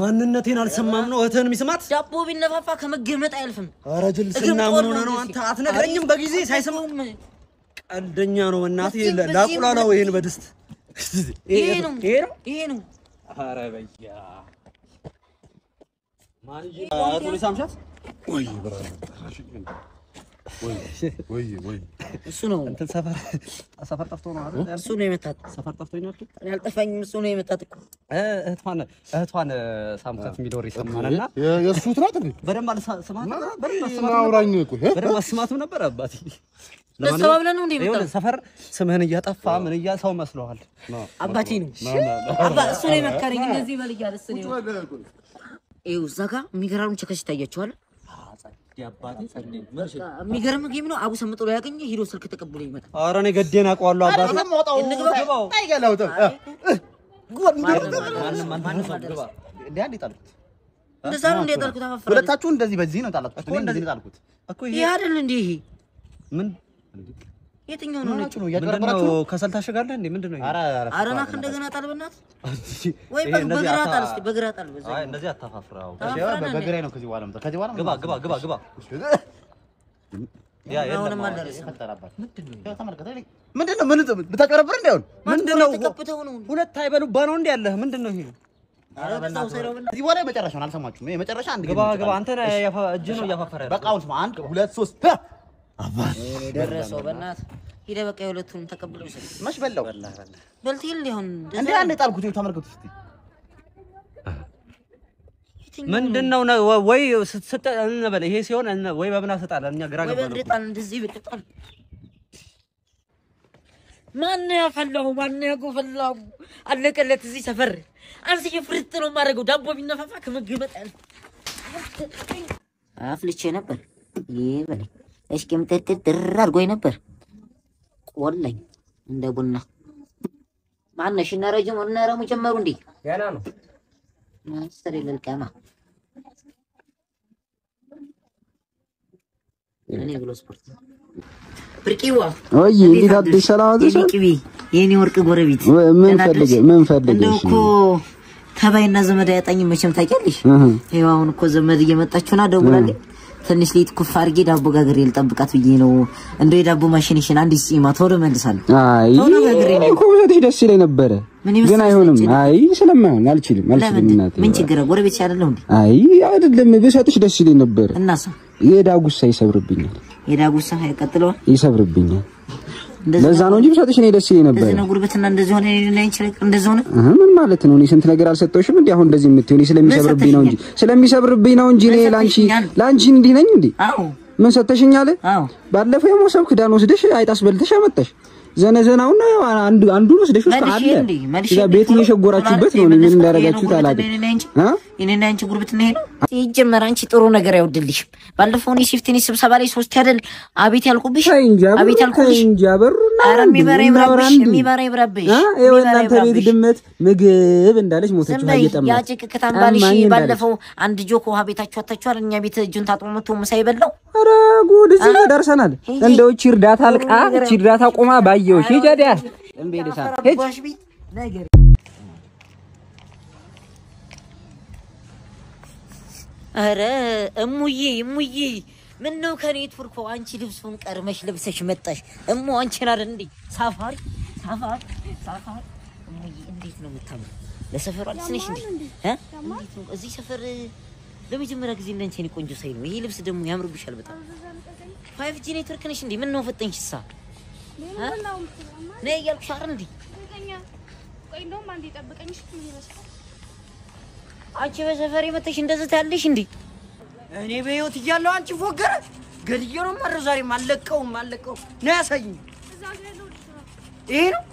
ማንነቴን አልሰማም ነው እህትህን የሚስማት? ዳቦ ቢነፋፋ ከመገመጥ አያልፍም። ኧረ ጅልስና ምን ሆነ ነው አንተ አትነግረኝም? በጊዜ ሳይሰማ ቀልደኛ ነው እናቴ። በዚህ- በዚህ- ላቁላላው ይሄን በድስት ይሄ ነው ይሄ ነው። ይሄ ነው። ኧረ በያ ማን ይዤ እህቱን ሳምሻት ወይ ብራዘር ወይ ወይ ወይ እሱ ነው እንትን ሰፈር ሰፈር ጠፍቶ ነው አይደል? እሱ ነው የመታት። ሰፈር ጠፍቶኝ ነው ያልኩት። እኔ አልጠፋኝም። እሱ ነው የመታት እኮ እ- እህቷን እህቷን ሳምካት የሚዶር ይሰማልና የ- የእሱ ትናት እንዴ በደንብ አልሰማትም ነበር? በደንብ አልሰማትም ነበር? ናውራኝ እኮ እ? በደንብ አልሰማትም ነበር አባቴ። ደስ ብለን ነው እንደ ይኸውልህ የመጣው ሰፈር ስምህን እያጠፋ ምን እያ ሰው መስለዋል። አባቴ ነው አባ እሱ ነው የመከረኝ። እንደዚህ በል እያለ እሱ ነው ይኸው እዛ ጋር የሚገራርም ቸከስ ይታያቸዋል። የሚገርም ጌም ነው። አቡ ሰምጦ ላይ ያገኘ ሂዶ ስልክ ተቀብሎ ይመጣል። ኧረ እኔ ገዴን አውቀዋለሁ አባቴ። እንግባ። አይገላውጥም እንደዛ ነው እንደ ጣልኩት አፋፍራለሁ። ሁለታችሁ እንደዚህ በዚህ ነው ጣላችሁት። እኔ እንደዚህ ነው ጣልኩት። እኮ ይሄ ይሄ አይደል እንዴ? ይሄ ምን የትኛው ነው ነጭ? ሆናችሁ ነው ምንድን እያጭበረበራችሁ ነው? ነው። ከሰል ታሸጋለህ እንዴ? ምንድን ነው ይሄ? ኧረ ኧረ አረና እንደገና ጣል በእናትህ ወይ ይሄ በ- እንደዚህ በግራ አታ- ጣል እስኪ በግራ ጣል። በዛ አይ እንደዚህ አታፋፍራው። እሺ፣ በ- በግራዬ ነው ከዚህ በኋላ የምጠ- ከዚህ በኋላ ግባ ግባ ግባ ግባ። ያ የለም አሁንም አሁን። አልደረሰም። ፈጠረባት። ያው ተመልከት። እኔ- ምንድን ነው ምን ብታጨበረብር እንዳይሆን ምንድን ነው? ተቀብተው ነው ሁለት አይበሉባ ነው እንዴ ያለህ? ምንድን ነው ይሄ? ኧረ በዛው ሰይረው በእናትህ። ከዚህ በኋላ የመጨረሻውን አልሰማችሁም። ይሄ የመጨረሻ አንድ ግባ ጊዜ ግባ። አንተ ነህ ያፋ- እጅህ ነው እያፋፈረ ያለው። በቃ አሁን ስማ፣ አንድ ሁለት ሶስት እኔ ደረሰው በእናትህ ሂደህ በቃ የሁለቱን ተቀብለው ውሰድ። መች በላው በልት ይል ሊሆን እንዴ አንድ የጣልኩት ይኸው ተመልከቱ እስኪ ምንድን ነው ነ- ወይ ስትሰጠ እንበል ይሄ ሲሆን እነ- ወይ በምን አሰጣለን እኛ ግራ ወይ ገባን በእግር እኮ። ጣል፣ እንደዚህ በእግር ጣል። ማን ያፈላው? ማን ያጎፈላው? አለቀለት። እዚህ ሰፈር አንስዬ ፍርጥ ነው የማደርገው። ዳቦ ቢነፋፋ ከመገመጥ ያለ አፍልቼ ነበር። ይህ በለኝ እሽቅም ጥርጥር ጥር አድርጎኝ ነበር። ቆለኝ እንደ ቡና ማነሽ? እነ ረጅም እነ ረሙ ጀመሩ እንዴ? ገና ነው። ማስተር ልልቀማ እኔ ብሎ ስፖርት ብርቂዋ ወይ እንዴት አደርሽ? ሰላም አደርሽ? የኔ ቅቤ የኔ ወርቅ ጎረቤት ወይ ምን ደህና አደርሽ? ፈልገ- ምን ፈልገሽ እንደው እኮ ነው? ተባይና ዘመድ አያጣኝም መቼም ታውቂያለሽ። እህ ይኸው አሁን እኮ ዘመድ እየመጣችሁና ደውላለች። ትንሽ ሌት ኩፍ አድርጌ ዳቦ ጋግሬ ልጠብቃት ብዬ ነው። እንደው የዳቦ ማሽንሽን አንድ ጺማ ቶሎ መልሳለሁ። አይ ቶሎ ጋግሬ ነው። እኮ ብሰጥሽ ደስ ይለኝ ነበረ፣ ምን ይመስልሽ ግን አይሆንም። ነጭ? አይ ስለማይሆን አልችልም፣ አልችልም ለምን እናቴ። ምን ችግር ነው? ጎረቤት ያለለው እንዴ? አይ አይደለም፣ ብሰጥሽ ደስ ይለኝ ነበረ። እናሳ የዳጉሳ ይሰብርብኛል፣ የዳጉሳ ያቀጥለዋል። ይሰብርብኛል። እንደዚህ ለዛ ነው እንጂ ብሰጥሽ እኔ ደስ ይለኝ ነበረ። እንደዚህ ነው ጉርብትና እንደዚህ ሆነ እኔና አንቺ ነገር እንደዚህ ሆነ። እህ ምን ማለት ነው? እኔ ስንት ነገር አልሰጠሁሽም እንዴ? አሁን እንደዚህ የምትሆኝ ስለሚሰብርብኝ ነው እንጂ ስለሚሰብርብኝ ነው እንጂ እኔ ምን ላንቺ ሰጥተሽኛል? ላንቺ እንዲህ ነኝ እንዴ? አዎ ምን ሰጠሽኛል? አዎ ባለፈው የሞሰብ ክዳን ወስደሽ አይጣስ በልተሽ አመጣሽ። ዘነዘናውን አንዱ አንዱን ወስደሽ ውስጥ መልሼ አለ እንዴ መልሼ እዛ እንዴ ቤት ቶሎ- እየሸጎራችሁበት ቶሎ ነው። እኔ ምን የመለስኩት እንዳደረጋችሁት ይሄ ነው አላውቅም። ጉርብትና የኔና አንቺ አ? የኔና አንቺ ጉርብትና ይሄ ነው። ሲጀመር አንቺ ጥሩ ነገር አይወድልሽም። ባለፈው እኔ ሲፍቲኒ ስብሰባ ላይ ሶስት ያደል አቤት ያልኩብሽ ተይ እንጂ አበሩ፣ አቤት ተይ ያልኩብሽ እንጂ አበሩ። ኧረ እናውራ እንዴ፣ የሚበራ እናውራ ይብራብሽ እንዴ። የሚበራ ይብራብሽ አ? ይኸው የሚበራ እናንተ ቤት ይብራብሽ። ድመት ምግብ እንዳለች ሞተች። ዝም ውሃ በይ እየጠማች ያ ጭቅቅታም ባልሽ አማኝ እንዳለች። ባለፈው አንድ ጆክ ውሃ ቤታችሁ አታችኋል። እኛ ቤት እጁን ታጥቦ መቶ ምሳ ይበላው ኧረ ጉድ እዚህ ጋር ደርሰናል። ሂጂ። እንደው እቺ እርዳታ አልቃ እቺ እርዳታ ቆማ ባየሁሽ ሂጂ ወዲያ እምቢ ልሳ ሂጂ አባሽ ቤት ነገር ኧረ እሙዬ እሙዬ ምን ነው ከኔ ቱርኮ አንቺ ልብሱን ቀርመሽ ለብሰሽ መጣሽ። እሙ አንቺን አይደል እንዴ ሳፋሪ ሳፋሪ ሳፋሪ እሙዬ እንዴት ነው የምታምሩ? ለሰፈሩ አዲስ ነሽ እንዴ? እ? እንዴት ነው እዚህ ሰፈር ለመጀመሪያ ጊዜ እንዳንቺ እኔ ቆንጆ ሳይ ነው። ይሄ ልብስ ደግሞ ያምርብሻል በጣም። ፋይቭ ጂ ኔትወርክ ነሽ እንዴ? ምን ነው ፈጠንሽሳ? ነይ እያልኩሽ አይደል እንዴ? ቆይ እንደውም አንዴ ጠብቀኝ። እሺ ምን ይመስላል? አንቺ በሰፈር መተሽ እንደዚህ ታያለሽ እንዴ? እኔ በህይወት እያለሁ አንቺ ፎገረ ገድዬ ነው ማረው። ዛሬ አለቀውም አለቀውም ነው ያሳይኝ። እዛ ጋር ያለው ልጅ ነው። ይሄ ነው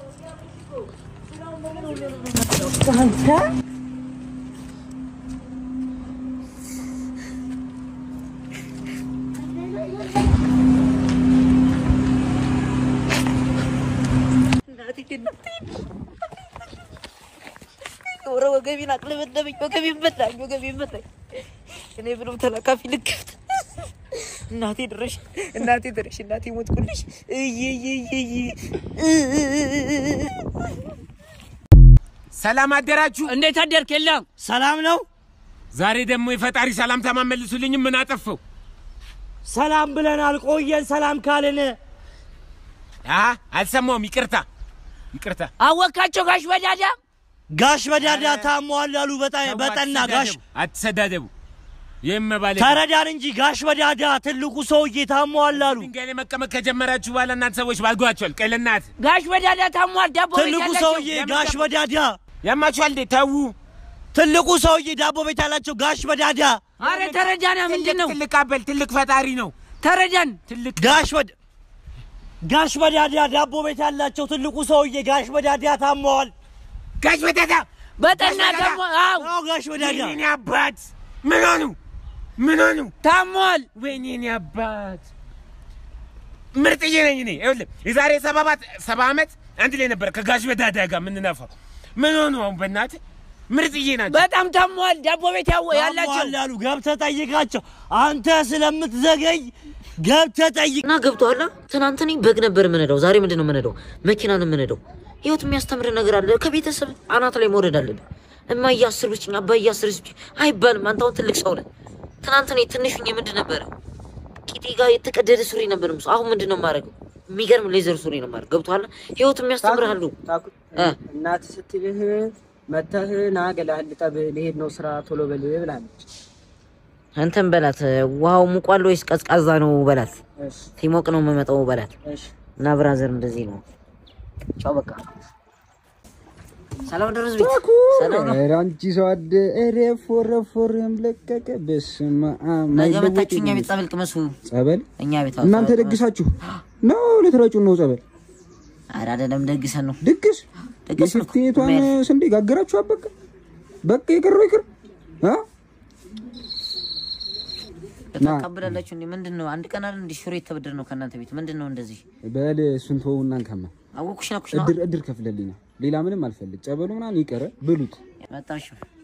ኧረ ወገቤን አቅለበለበኝ፣ ወገቤን መታኝ፣ ወገቤን መታኝ። እኔ ብሎም ተላካፊ ልክፍት እናቴ ድረሽ፣ እናቴ ድረሽ፣ እናቴ ሞትኩልሽ። እይ እይ እይ እይ ሰላም አደራችሁ። እንዴት አደርክ? የለም ሰላም ነው። ዛሬ ደግሞ የፈጣሪ ሰላምታ ማመልሱልኝም ምን አጠፋው? ሰላም ብለናል። ቆየን ሰላም ካልን አ አልሰማውም። ይቅርታ ይቅርታ። አወካቸው ጋሽ በዳዳ ጋሽ በዳዳ ታሟል አሉ። በጣ- በጠና ጋሽ አትሰዳደቡ። ይህም መባለ ተረዳን እንጂ ጋሽ በዳዳ ትልቁ ሰውዬ ታሟል አሉ። ድንጋይ ላይ መቀመጥ ከጀመራችሁ በኋላ እናንተ ሰዎች ባልጓቸዋል። ቀይ ለእናት ጋሽ በዳዳ ታሟል። ዳቦ ቤት ትልቁ ያላቸው ሰውዬ ጋሽ በዳዳ ያማችኋል እንዴ? ተዉ። ትልቁ ሰውዬ ዳቦ ቤት ያላቸው ጋሽ በዳዳ አረ ተረዳና ምንድን ነው ትልቅ አበል ትልቅ ፈጣሪ ነው። ተረዳን ትልቅ ጋሽ በዳ ጋሽ በዳዳ ዳቦ ቤት ያላቸው ትልቁ ሰውዬ ጋሽ በዳዳ ታመዋል። ጋሽ በዳዳ በጠና ጋሽ በዳዳ? ታሞ አዎ ጋሽ በዳዳ ወይኔ አባት ምን ሆኑ? ምን ሆኑ? ታሟል። ወይኔ እኔ አባት ምርጥዬ ነኝ እኔ። ይኸውልህ የዛሬ ሰባባት ሰባ ዓመት አንድ ላይ ነበር ከጋሽ በዳዳ ጋር የምንነፋው። ምን ሆኑ አሁን በእናትህ ምርጥዬ ናቸው። በጣም ታሟል። ዳቦ ቤት ያው ያላቸው ያሉ ገብተህ ጠይቃቸው። አንተ ስለምትዘገይ ገብተህ ጠይቅ እና ገብቶሃል። ትናንት እኔ በግ ነበር የምነዳው፣ ዛሬ ምንድን ነው የምነዳው? መኪና ነው የምነዳው። ህይወት የሚያስተምር ነገር አለ። ከቤተሰብ አናት ላይ መውረድ አለብህ። እማዬ አስር ብችኝ አባዬ አስር ብችኝ አይባልም። አንተ አሁን ትልቅ ሰው ነህ። ትናንት እኔ ትንሽ ሆኜ ምንድን ነበረ ቂጤ ጋር የተቀደደ ሱሪ ነበር የምሰው። አሁን ምንድን ነው የማደርገው? የሚገርም ሌዘር ሱሪ ነው የማደርገው። ገብቶሃል። ህይወት የሚያስተምርህ አሉ። እ እናት ስትልህ መተህ ና ገላህን ልጠብ ልሄድ ነው ስራ ቶሎ በል ብላለች። አንተን በላት። ውሃው ሙቋል ወይስ ቀዝቃዛ ነው በላት። እሺ ሲሞቅ ነው የምመጣው በላት። እሺ እና ብራዘር እንደዚህ ነው። ቻው በቃ ሰላም ደረስ ቤት ሰላም ነው። ኧረ አንቺ ሰው አደ ኧረ ፎረ ፎረም ለቀቀ። በስመ አብ ነገ ማይለወጥ መታችሁ እኛ የለም። ቤት ጸበል ቅመሱ። ጸበል እኛ ቤት እናንተ ደግሳችሁ ነው ልትረጩን ነው ጸበል ኧረ አይደለም ደግሰን ነው ድግስ ድግስ ነው። የፊፍቲቷን ስንዴ ጋገራችሁ በቃ በቃ የቀረው ይቅር አ ተቀብላላችሁ እንዴ? ምንድን ነው አንድ ቀን አይደል እንዴ ሽሮ የተበደር ነው ከእናንተ ቤት ምንድን ነው እንደዚህ? በል እሱን ተወውና እንከማ አወኩሽ ነው ኩሽ ነው እድር እድር ከፍለልኝ ነው ሌላ ምንም አልፈልግ ጸበሉ ምናምን ይቀረ ብሉት መጣሽ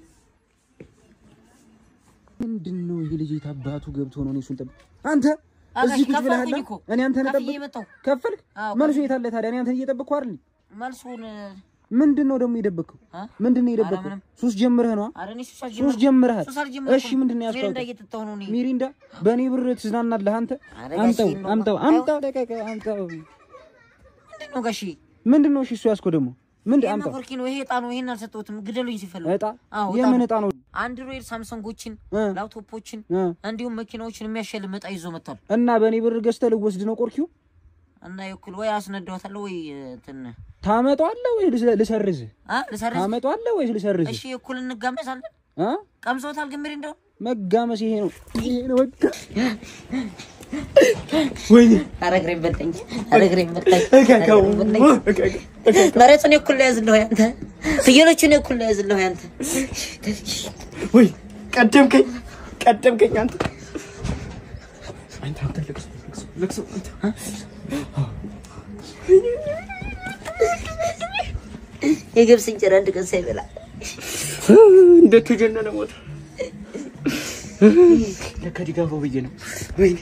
ምንድን ነው ይሄ ልጅ የት አባቱ ገብቶ ነው እኔ እሱን ጠብቅ አንተ አጋሽ እዚህ ቁጭ ብለሃል ከፈልኩኝ እኮ። እኔ አንተን ከፍዬ ጠብቅ መጣሁ። ከፈልክ አዎ፣ መልሱ የት አለ ታዲያ እኔ አንተን እየጠበቅኩ አይደል መልሱን ምንድን ነው ደግሞ የደበቅከው አ? ምንድን ነው ኧረ የደበቅከው ምንም። ሱስ ጀምረህ ነው ኧረ እኔ ሱስ ሱስ አልጀመርኩም። ጀምረሃል ሱስ አልጀመርኩም። እሺ ምንድን ነው ሚሪንዳ ያስታውቀው እየጠጣሁ ነው እኔ። ሚሪንዳ በእኔ ብር ትዝናናለህ አንተ ኧረ አምጣው ጋሼ ነው አምጣው በቃ። አምጣው ደቀቀ አምጣው ምንድን ነው ጋሺ? ምንድን ነው እሺ እሱ ያዝከው ደግሞ ምንድን ይሄ አምጣው መኮርኪ ነው ይሄ እጣ ነው። ይሄን አልሰጠሁትም። ግደሉኝ ሲፈልጉ። እጣ አዎ የምን እጣ ነው አንድሮይድ ሳምሰንጎችን፣ እ ላፕቶፖችን እ እንዲሁም መኪናዎችን የሚያሸልም እጣ ይዞ መጥቷል። እና በእኔ ብር ገዝተህ ልወስድ ነው ቆርኪው እና የኩል ወይ አስነዳዋታለሁ ወይ እንትን ታመጣዋለህ ወይ ልስ- ልሰርዝህ አ ልሰርዝ። ታመጣዋለህ ወይስ ልሰርዝህ እሺ የኩል እንጋመሳለን። አ ቀምሶታል ግን ሚሪንዳው መጋመስ ይሄ ነው ይሄ ነው በቃ ኧረ እግሬን በላኝ፣ ኧረ እግሬን በላኝ፣ ኧረ እግሬን በላኝ። መሬቱን የኩል ላይ ያዝልህ ያንተ፣ ፍየሎቹን የኩል ላይ ያዝልህ ያንተ። ወይ ቀደምከኝ ቀደምከኝ አንተ አንተ አንተ ልቅሶ ልቅሶ ልቅሶ አንተ የገብስ እንጀራ አንድ ቀን ሳይበላ እንደተጀነነ ሞተ። ለካ ዲጋፎ ብዬ ነው። ወይኔ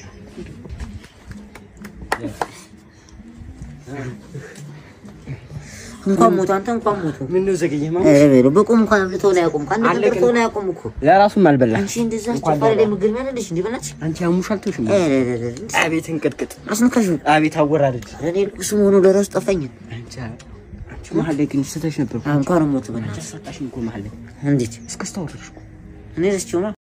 እንኳን ሞቱ፣ አንተ እንኳን ሞቱ። ምን ነው ዘገየ ማ ኧረ በለው በቁም እንኳን አብልተውን አያውቁም። ከአንድ ቀን አለቅን። በልተውን አያውቁም እኮ ለራሱም አልበላ አንቺ እንደዛ አስቸኳሪ ላይ ምግብ ያለልሽ እንዲህ በላች። አንቺ አሙሻል ተውሽም ኧረ ኧረ ኧረ እንዲህ አቤት እንቅጥቅጥ አስነካሽው። አቤት አወራረድ ኧረ እኔ ልቅሱ መሆኑ ለራሱ ጠፋኝ። አንቺ አንቺ መሀል ላይ ግን ስተሽ ነበር እንኳን ሞቱ በእናትህ። ተሳጣሽኝ እኮ መሀል ላይ እንዴት እስከስታወርሽ እኔ ረስቼው ነው